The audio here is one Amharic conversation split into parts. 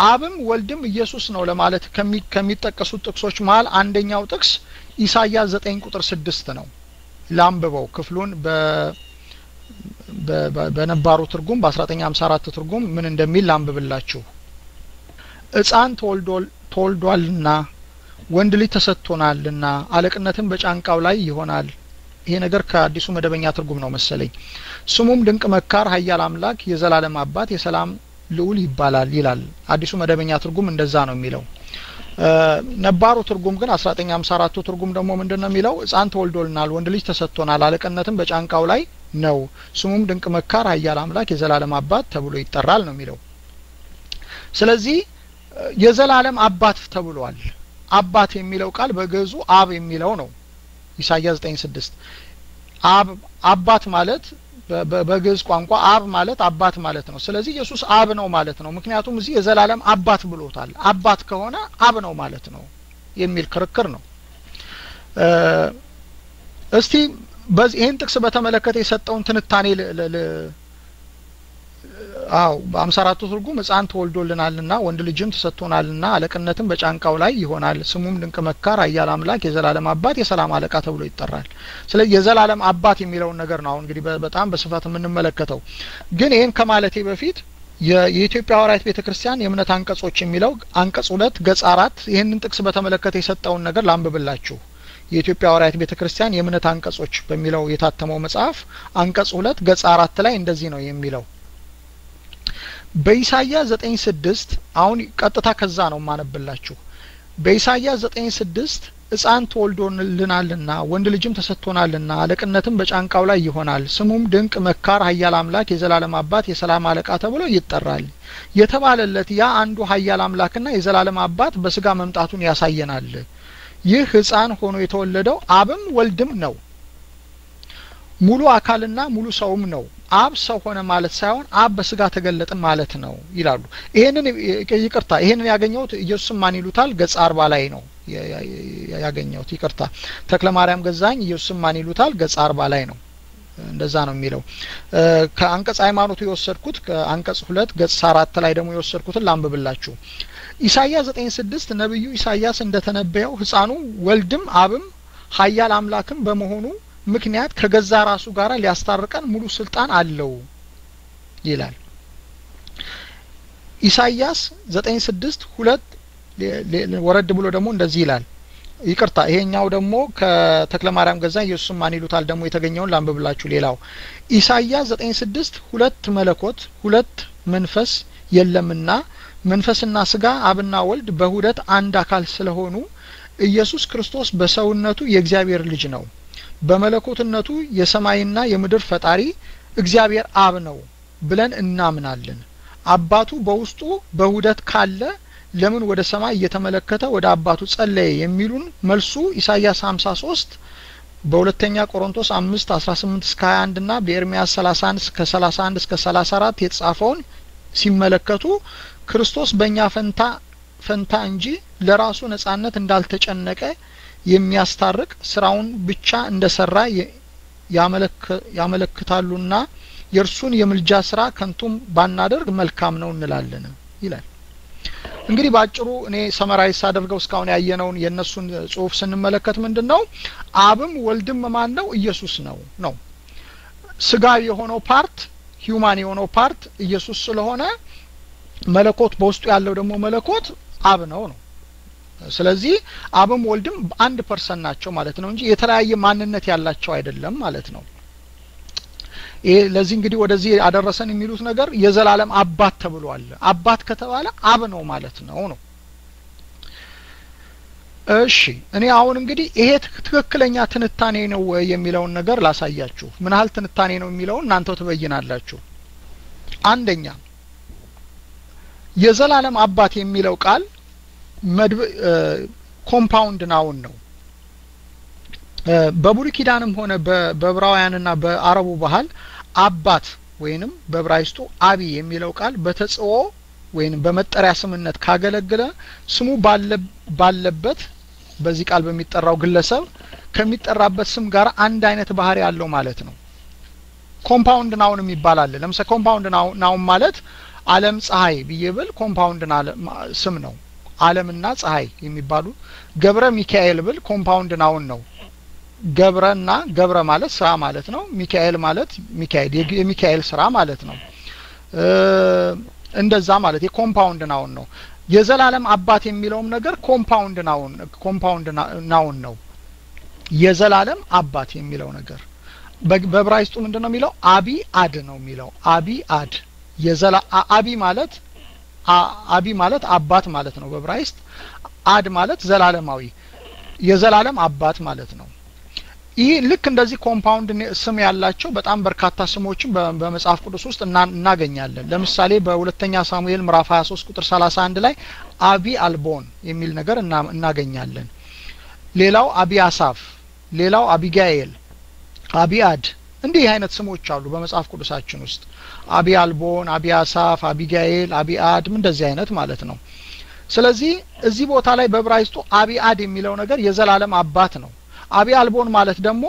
አብም ወልድም ኢየሱስ ነው ለማለት ከሚጠቀሱት ጥቅሶች መሀል አንደኛው ጥቅስ ኢሳያስ ዘጠኝ ቁጥር ስድስት ነው። ላንብበው ክፍሉን በነባሩ ትርጉም በ1954 ትርጉም ምን እንደሚል ላንብብላችሁ። ሕፃን ተወልዷልና ወንድ ልጅ ተሰጥቶናልና አለቅነትም በጫንቃው ላይ ይሆናል። ይሄ ነገር ከአዲሱ መደበኛ ትርጉም ነው መሰለኝ። ስሙም ድንቅ መካር፣ ኃያል አምላክ፣ የዘላለም አባት፣ የሰላም ልዑል ይባላል ይላል። አዲሱ መደበኛ ትርጉም እንደዛ ነው የሚለው። ነባሩ ትርጉም ግን 1954ቱ ትርጉም ደግሞ ምንድን ነው የሚለው? ሕፃን ተወልዶልናል፣ ወንድ ልጅ ተሰጥቶናል፣ አለቅነትም በጫንቃው ላይ ነው፣ ስሙም ድንቅ መካር፣ ኃያል አምላክ፣ የዘላለም አባት ተብሎ ይጠራል ነው የሚለው። ስለዚህ የዘላለም አባት ተብሏል። አባት የሚለው ቃል በግዕዙ አብ የሚለው ነው። ኢሳያስ 9:6 አብ አባት ማለት በግዕዝ ቋንቋ አብ ማለት አባት ማለት ነው። ስለዚህ ኢየሱስ አብ ነው ማለት ነው። ምክንያቱም እዚህ የዘላለም አባት ብሎታል። አባት ከሆነ አብ ነው ማለት ነው የሚል ክርክር ነው። እስቲ በዚህ ይህን ጥቅስ በተመለከተ የሰጠውን ትንታኔ አው በአምሳ አራቱ ትርጉም ሕፃን ተወልዶልናልና ወንድ ልጅም ተሰጥቶናልና አለቅነትም በጫንቃው ላይ ይሆናል ስሙም ድንቅ መካር፣ ኃያል አምላክ፣ የዘላለም አባት፣ የሰላም አለቃ ተብሎ ይጠራል። ስለዚህ የዘላለም አባት የሚለውን ነገር ነው አሁን እንግዲህ በጣም በስፋት የምንመለከተው። ግን ይህን ከማለቴ በፊት የኢትዮጵያ ሐዋርያት ቤተ ክርስቲያን የእምነት አንቀጾች የሚለው አንቀጽ ሁለት ገጽ አራት ይህንን ጥቅስ በተመለከተ የሰጠውን ነገር ላንብብላችሁ። የኢትዮጵያ ሐዋርያት ቤተ ክርስቲያን የእምነት አንቀጾች በሚለው የታተመው መጽሐፍ አንቀጽ ሁለት ገጽ አራት ላይ እንደዚህ ነው የሚለው በኢሳያስ ዘጠኝ ስድስት አሁን ቀጥታ ከዛ ነው የማነብላችሁ። በኢሳያስ ዘጠኝ ስድስት ሕፃን ተወልዶልናልና ወንድ ልጅም ተሰጥቶናልና አለቅነትም በጫንቃው ላይ ይሆናል ስሙም ድንቅ መካር፣ ኃያል አምላክ፣ የዘላለም አባት፣ የሰላም አለቃ ተብሎ ይጠራል የተባለለት ያ አንዱ ኃያል አምላክና የዘላለም አባት በስጋ መምጣቱን ያሳየናል። ይህ ሕፃን ሆኖ የተወለደው አብም ወልድም ነው። ሙሉ አካልና ሙሉ ሰውም ነው። አብ ሰው ሆነ ማለት ሳይሆን አብ በስጋ ተገለጠ ማለት ነው ይላሉ። ይሄንን ይቅርታ፣ ይሄንን ያገኘሁት ኢየሱስም ማን ይሉታል ገጽ አርባ ላይ ነው ያገኘሁት። ይቅርታ፣ ተክለ ማርያም ገዛኝ ኢየሱስም ማን ይሉታል ገጽ አርባ ላይ ነው። እንደዛ ነው የሚለው። ከአንቀጽ ሃይማኖቱ የወሰድኩት ከአንቀጽ ሁለት ገጽ አራት ላይ ደግሞ የወሰድኩትን ላንብብላችሁ። ኢሳያስ ዘጠኝ ስድስት ነቢዩ ኢሳያስ እንደተነበየው ሕፃኑ ወልድም አብም ኃያል አምላክም በመሆኑ ምክንያት ከገዛ ራሱ ጋር ሊያስታርቀን ሙሉ ስልጣን አለው ይላል። ኢሳያስ ዘጠኝ ስድስት ሁለት ወረድ ብሎ ደግሞ እንደዚህ ይላል። ይቅርታ ይሄኛው ደግሞ ከተክለ ማርያም ገዛ ኢየሱስም ማን ይሉታል ደግሞ የተገኘውን ላንብብላችሁ። ሌላው ኢሳያስ ዘጠኝ ስድስት ሁለት መለኮት ሁለት መንፈስ የለምና መንፈስና ስጋ አብና ወልድ በሁለት አንድ አካል ስለሆኑ ኢየሱስ ክርስቶስ በሰውነቱ የእግዚአብሔር ልጅ ነው በመለኮትነቱ የሰማይና የምድር ፈጣሪ እግዚአብሔር አብ ነው ብለን እናምናለን። አባቱ በውስጡ በውህደት ካለ ለምን ወደ ሰማይ እየተመለከተ ወደ አባቱ ጸለየ የሚሉን መልሱ ኢሳያስ 53 በሁለተኛ ቆሮንቶስ 5 18 እስከ 21 እና በኤርሚያስ 31 እስከ 31 እስከ 34 የተጻፈውን ሲመለከቱ ክርስቶስ በእኛ ፈንታ ፈንታ እንጂ ለራሱ ነጻነት እንዳልተጨነቀ የሚያስታርቅ ስራውን ብቻ እንደሰራ ያመለክታሉና የእርሱን የምልጃ ስራ ከንቱም ባናደርግ መልካም ነው እንላለን ይላል። እንግዲህ በአጭሩ እኔ ሰመራይዝ ሳደርገው እስካሁን ያየነውን የእነሱን ጽሁፍ ስንመለከት ምንድን ነው አብም ወልድም ማን ነው? ኢየሱስ ነው ነው ስጋዊ የሆነው ፓርት ሂዩማን የሆነው ፓርት ኢየሱስ ስለሆነ መለኮት በውስጡ ያለው ደግሞ መለኮት አብ ነው ነው ስለዚህ አብም ወልድም አንድ ፐርሰን ናቸው ማለት ነው እንጂ የተለያየ ማንነት ያላቸው አይደለም ማለት ነው። ይሄ ለዚህ እንግዲህ ወደዚህ አደረሰን የሚሉት ነገር የዘላለም አባት ተብሏል። አባት ከተባለ አብ ነው ማለት ነው ነው። እሺ እኔ አሁን እንግዲህ ይሄ ትክክለኛ ትንታኔ ነው ወይ የሚለውን ነገር ላሳያችሁ። ምን ያህል ትንታኔ ነው የሚለውን እናንተው ትበይናላችሁ። አንደኛ የዘላለም አባት የሚለው ቃል መድብ ኮምፓውንድ ናውን ነው። በብሉይ ኪዳንም ሆነ በዕብራውያንና በአረቡ ባህል አባት ወይንም በዕብራይስጡ አቢ የሚለው ቃል በተጽኦ ወይንም በመጠሪያ ስምነት ካገለገለ ስሙ ባለበት በዚህ ቃል በሚጠራው ግለሰብ ከሚጠራበት ስም ጋር አንድ አይነት ባህሪ ያለው ማለት ነው። ኮምፓውንድ ናውን የሚባል አለ። ለምሳሌ ኮምፓውንድ ናውን ማለት አለም ፀሐይ ብዬ ብል ኮምፓውንድ ስም ነው አለምና ፀሐይ የሚባሉ ገብረ ሚካኤል ብል ኮምፓውንድ ናውን ነው ገብረና ገብረ ማለት ስራ ማለት ነው ሚካኤል ማለት ሚካኤል የሚካኤል ስራ ማለት ነው እንደዛ ማለት የኮምፓውንድ ናውን ነው የዘላለም አባት የሚለውም ነገር ኮምፓውንድ ናውን ኮምፓውንድ ናውን ነው የዘላለም አባት የሚለው ነገር በብራይስጡ ምንድን ነው የሚለው አቢ አድ ነው የሚለው አቢ አድ የዘላ አቢ ማለት አቢ ማለት አባት ማለት ነው በብራይስጥ አድ ማለት ዘላለማዊ የዘላለም አባት ማለት ነው ይህ ልክ እንደዚህ ኮምፓውንድ ስም ያላቸው በጣም በርካታ ስሞችን በመጽሐፍ ቅዱስ ውስጥ እናገኛለን ለምሳሌ በሁለተኛ ሳሙኤል ምዕራፍ 23 ቁጥር 31 ላይ አቢ አልቦን የሚል ነገር እናገኛለን ሌላው አቢ አሳፍ ሌላው አቢጋኤል አቢአድ እንዲህ አይነት ስሞች አሉ በመጽሐፍ ቅዱሳችን ውስጥ አቢ አልቦን አቢ አሳፍ አቢጋኤል አቢአድ እንደዚህ አይነት ማለት ነው ስለዚህ እዚህ ቦታ ላይ በብራይስጡ አቢአድ የሚለው ነገር የዘላለም አባት ነው አቢ አልቦን ማለት ደግሞ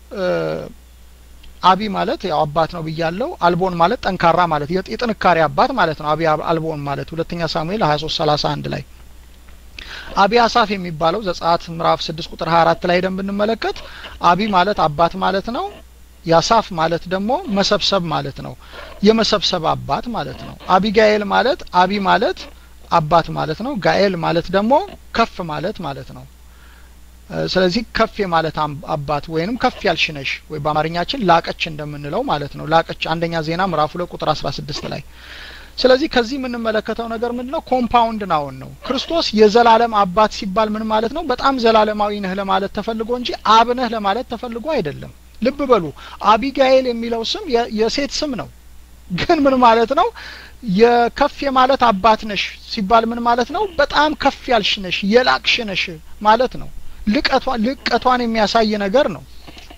አቢ ማለት ያው አባት ነው ብያለው አልቦን ማለት ጠንካራ ማለት የጥንካሬ አባት ማለት ነው አቢ አልቦን ማለት ሁለተኛ ሳሙኤል 23 31 ላይ አቢ አሳፍ የሚባለው ዘጸአት ምዕራፍ 6 ቁጥር 24 ላይ ደም ብንመለከት አቢ ማለት አባት ማለት ነው ያሳፍ ማለት ደግሞ መሰብሰብ ማለት ነው የመሰብሰብ አባት ማለት ነው አቢጋኤል ማለት አቢ ማለት አባት ማለት ነው ጋኤል ማለት ደግሞ ከፍ ማለት ማለት ነው ስለዚህ ከፍ የማለት አባት ወይንም ከፍ ያልሽነሽ ወይ በአማርኛችን ላቀች እንደምንለው ማለት ነው ላቀች አንደኛ ዜና ምዕራፍ ሁለት ቁጥር 16 ላይ ስለዚህ ከዚህ የምንመለከተው ነገር ምንድነው ኮምፓውንድ ናውን ነው ክርስቶስ የዘላለም አባት ሲባል ምን ማለት ነው በጣም ዘላለማዊ ነህ ለማለት ተፈልጎ እንጂ አብ ነህ ለማለት ተፈልጎ አይደለም ልብ በሉ አቢጋኤል የሚለው ስም የሴት ስም ነው ግን ምን ማለት ነው የከፍ የማለት አባት ነሽ ሲባል ምን ማለት ነው በጣም ከፍ ያልሽ ነሽ የላቅሽ ነሽ ማለት ነው ልቀቷን የሚያሳይ ነገር ነው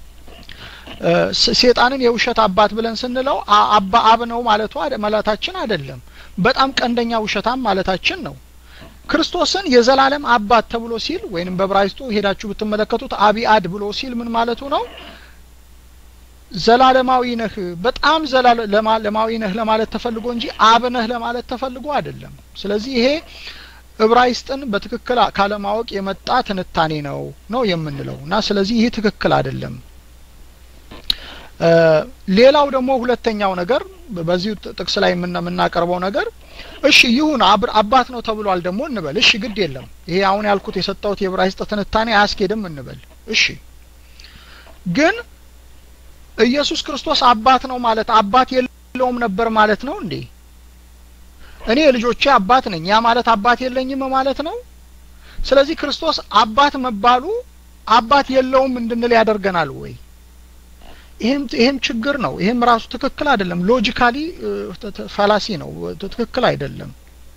ሴጣንን የውሸት አባት ብለን ስንለው አባ አብ ነው ማለቱ ማለታችን አይደለም በጣም ቀንደኛ ውሸታም ማለታችን ነው ክርስቶስን የዘላለም አባት ተብሎ ሲል ወይንም በብራይስጡ ሄዳችሁ ብትመለከቱት አቢአድ ብሎ ሲል ምን ማለቱ ነው ዘላለማዊ ነህ በጣም ዘላለማዊ ነህ ለማለት ተፈልጎ እንጂ አብ ነህ ለማለት ተፈልጎ አይደለም ስለዚህ ይሄ እብራይስጥን በትክክል ካለማወቅ የመጣ ትንታኔ ነው ነው የምንለው እና ስለዚህ ይህ ትክክል አይደለም ሌላው ደግሞ ሁለተኛው ነገር በዚሁ ጥቅስ ላይ የምናቀርበው ነገር እሺ ይሁን አባት ነው ተብሏል ደግሞ እንበል እሺ ግድ የለም ይሄ አሁን ያልኩት የሰጠውት የዕብራይስጥ ትንታኔ አያስኬድም እንበል እሺ ግን ኢየሱስ ክርስቶስ አባት ነው ማለት አባት የለውም ነበር ማለት ነው እንዴ እኔ ልጆቼ አባት ነኝ ያ ማለት አባት የለኝም ማለት ነው ስለዚህ ክርስቶስ አባት መባሉ አባት የለውም እንድንል ያደርገናል ወይ ይህም ይህም ችግር ነው ይህም ራሱ ትክክል አይደለም ሎጂካሊ ፋላሲ ነው ትክክል አይደለም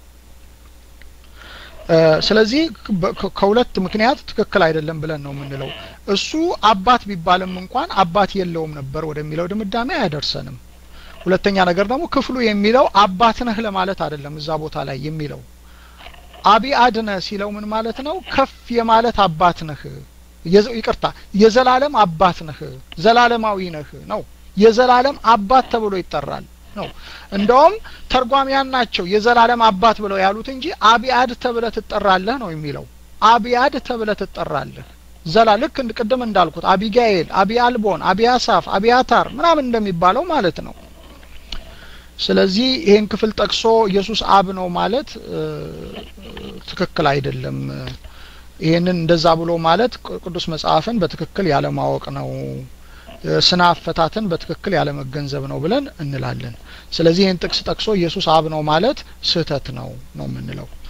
ስለዚህ ከሁለት ምክንያት ትክክል አይደለም ብለን ነው የምንለው እሱ አባት ቢባልም እንኳን አባት የለውም ነበር ወደሚለው ድምዳሜ አያደርሰንም ሁለተኛ ነገር ደግሞ ክፍሉ የሚለው አባት ነህ ለማለት አይደለም እዛ ቦታ ላይ የሚለው አቢ አድነ ሲለው ምን ማለት ነው ከፍ የማለት አባት ነህ ይቅርታ የዘላለም አባት ነህ ዘላለማዊ ነህ ነው የዘላለም አባት ተብሎ ይጠራል ነው እንደውም ተርጓሚያን ናቸው የዘላለም አባት ብለው ያሉት እንጂ አቢአድ ተብለ ትጠራለህ ነው የሚለው አቢአድ ተብለ ትጠራለህ ዘላ ልክ ቅድም እንዳልኩት አቢጋኤል አቢ አልቦን አቢ አሳፍ አቢያታር ምናምን እንደሚባለው ማለት ነው ስለዚህ ይህን ክፍል ጠቅሶ ኢየሱስ አብ ነው ማለት ትክክል አይደለም ይህንን እንደዛ ብሎ ማለት ቅዱስ መጽሐፍን በትክክል ያለማወቅ ነው ስነ አፈታትን በትክክል ያለመገንዘብ ነው ብለን እንላለን ስለዚህ ይህን ጥቅስ ጠቅሶ ኢየሱስ አብ ነው ማለት ስህተት ነው ነው የምንለው